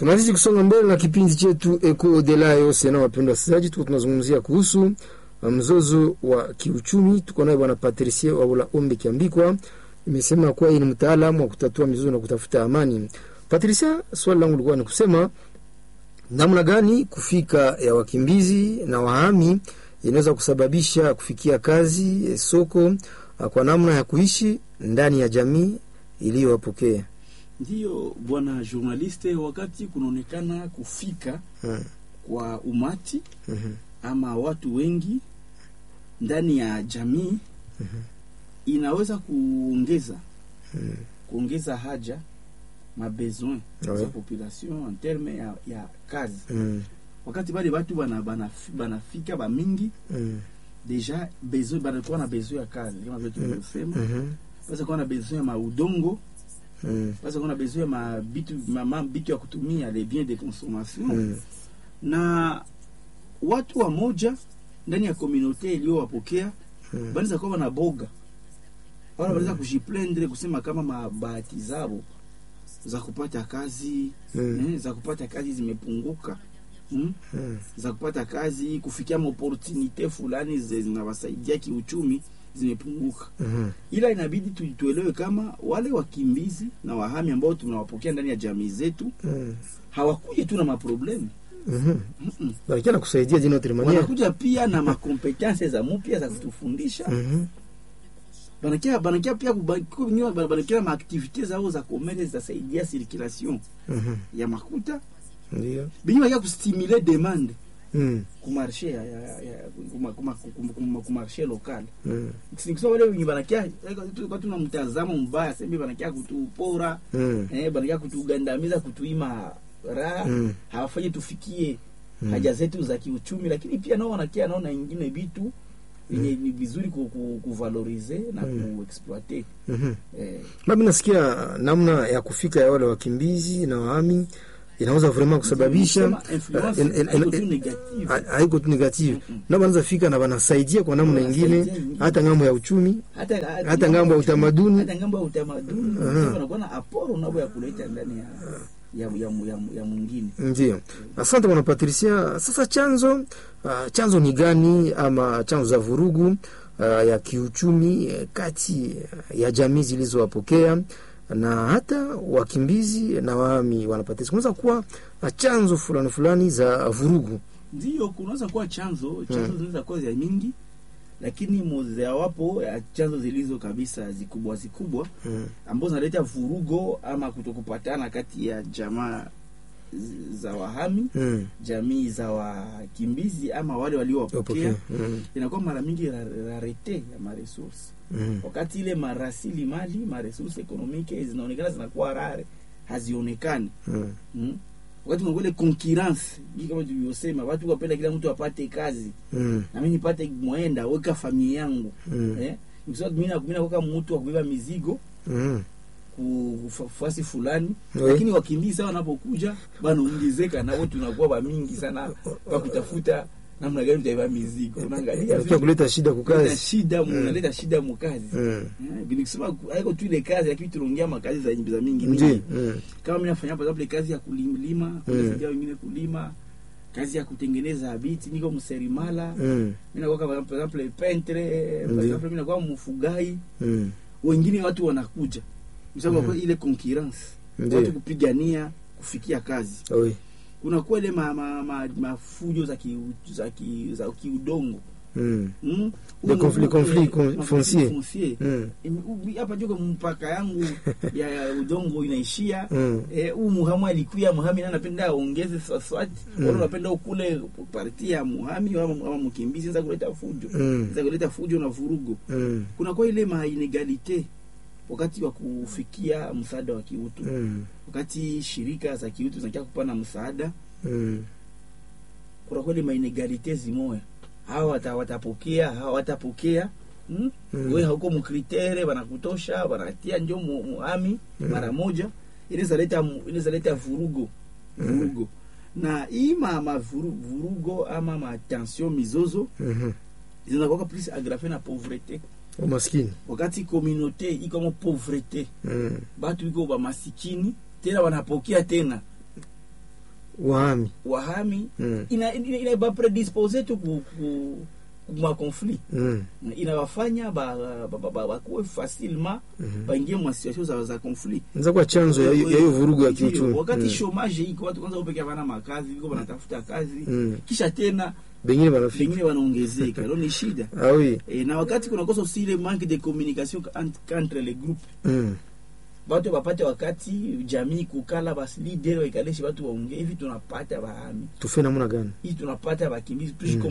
Tunazidi kusonga mbele na kipindi chetu Eko de la Yose. Na wapendwa wasikilizaji, tuko tunazungumzia kuhusu mzozo wa kiuchumi. Tuko naye bwana Patricie Wabula Ombe Kiambikwa, imesema kuwa yeye ni mtaalamu wa kutatua mizozo na kutafuta amani. Patricia, swali langu lilikuwa ni kusema namna gani kufika ya wakimbizi na wahami inaweza kusababisha kufikia kazi soko kwa namna ya kuishi ndani ya jamii iliyowapokea. Ndiyo bwana journaliste, wakati kunaonekana kufika Hmm. kwa umati Mhm. ama watu wengi ndani ya jamii inaweza kuongeza Mhm. kuongeza haja mabesoin Ouais. za population en terme ya, ya kazi. Mm. Wakati bale batu bana banafika bana banafika bamingi Mm. deja besoin banakuwa na besoin ya kazi kama vile tulivyosema, Mhm. basi kuwa na besoin ya maudongo, Mm. basi kuwa na besoin ya mabitu ma, ma, bitu ya kutumia les biens de consommation Mm. na watu wa moja ndani ya komunote iliyowapokea Mm. banaweza kuwa na boga wala wanaweza kujiplendre kusema kama mabahati zao za kupata kazi Mm. eh, za kupata kazi zimepunguka mm? Mm. za kupata kazi kufikia maopportunite fulani zi- zinawasaidia kiuchumi zimepunguka, Mhm. ila inabidi tu- tuelewe kama wale wakimbizi na wahami ambao tunawapokea ndani ya jamii zetu Mm. hawakuji tu na maproblemu Mhm. Mm-mm. Barikia na kusaidia d'une autre manière. wanakuja pia na makompetense za mupya za kutufundisha Mhm. banakia banakia pia kuba- wengine bana- banakia maaktivite zao za komere zitasaidia circulation Mhm. ya makuta Ndio. benye bakia kustimule demande Mm. kumarshe ya, ya, ya, kuma, kuma, kuma, kuma, kumarshe lokal Mm. sikusema wale wenye banakia tulikuwa tuna mtazamo mbaya sembe banakia kutupora Mm. eh, banakia kutugandamiza kutuima raha Mm. hawafanyi tufikie Mm. haja zetu za kiuchumi, lakini pia nao wanakia naona ingine vitu yenye ni vizuri ku, ku, kuvalorize na Mm. kuexploite Mhm. eh, Mimi nasikia namna ya kufika ya wale wakimbizi na wahami inaweza vraiment kusababisha Sema influence en- en- en- haiko tu en- negative. ha- haiko tu negative Mm-mm. na wanaweza fika na wanasaidia kwa namna Wanasaidia ingine ingine. hata ngambo ya uchumi hata hata ngambo ya utamaduni. hata ngambo ya utamaduni Aha. uh wanakuwa na aporo nabo ya kuleta ndani ya ya ya, ya, ya mwingine ndio asante bwana patricia sasa chanzo uh, chanzo ni gani ama chanzo za vurugu uh, ya kiuchumi eh, kati ya jamii zilizowapokea na hata wakimbizi na wahami wanapatisa kunaweza kuwa na chanzo fulani fulani za vurugu ndio kunaweza kuwa chanzo chanzo zinaweza kuwa za mingi lakini mojawapo ya chanzo zilizo kabisa zikubwa zikubwa mm. ambazo zinaleta vurugo ama kutokupatana kati ya jamaa z- za wahami Mm. jamii za wakimbizi ama wale waliowapokea Okay. Mm. inakuwa mara mingi ra- rarete ya maresource Mm. wakati ile marasili mali maresource ekonomike zinaonekana zinakuwa rare hazionekani Mm. mm? wakati unakuwa ile concurrence hii kama tulivyosema watu wapenda kila mtu apate kazi Mm. na mimi nipate mwenda weka familia yangu Mm. eh nikisema mimi na mimi nakuwa mtu wa kubeba mizigo Mm. kufasi fulani Oui. lakini wakimbizi sawa wanapokuja banaongezeka nao tunakuwa bamingi sana kwa kutafuta namna gani tutaiba mizigo unaangalia Inakuwa vile kuleta shida kuleta kukazi shida Mm. unaleta shida mukazi Mm. Eh, nikisema haiko tu ile kazi lakini tunaongea makazi za za mingi ndio mingi Mm. kama mimi nafanya kwa example kazi ya kulima Mm. kunasaidia wengine kulima kazi ya kutengeneza habiti niko mserimala Mm. mimi nakuwa kama par exemple peintre par Ndiyo. exemple mimi nakuwa mfugai Mm. wengine watu wanakuja msababu Mhm. mm. ile concurrence Ndiyo. watu kupigania kufikia kazi Oui. kunakuwa ile ma, ma, ma, mafujo za ki, za ki, za kiudongo Mm. mm? Les conflits- conflits con- Ma- fonciers. fonciers. Mm. Ime- u- hapa joko mpaka yangu ya, ya udongo inaishia Mm. eh, huu muhamu alikuya muhami na napenda aongeze swaswati Mm. wala unapenda ukule parti ya muhami ama, ama mkimbizi nza kuleta fujo Mm. nza kuleta fujo na vurugo Mm. kunakuwa ile ma inegalite wakati wa kufikia msaada wa kiutu Mm. wakati shirika za kiutu zinakia kupana msaada Mm. kunakuwa ile ma inegalite zimoya hawa wata- watapokea hawa watapokea mm? Mm. we hauko mkritere wanakutosha wanatia njo mu- muhami Mm. mara moja inawezaleta inawezaleta vurugo vurugo na hii ma, ma vuru, vurugo ama matension mizozo Mhm. zinakuwa plus agrafe na pauvrete umaskini wakati komunote ikomo pauvrete Mm. batu iko bamasikini tena wanapokea tena wahami wahami mm. ina, ina, ina ba predispose tu ku, ku, ku ma conflit mm. inawafanya bakuwe ba, ba, ba, bakuwe facilement Mhm. baingie mwa situation za, za conflit Inaweza kuwa chanzo ya hiyo ya hiyo vurugu ya Ndio, kiuchumi wakati mm. chomage iko watu kwanza upeke havana makazi viko wanatafuta kazi Mm. kisha tena bengine wanafika pengine wanaongezeka ilo ni shida ah oui e, na wakati kunakosa aussi ile manque de communication entre, entre les groupes mm. batu bapate wakati jamii kukala basi leader waikalishe watu waongee hivi tunapata bahami tufe namna gani hivi tunapata bakimbizi Mm.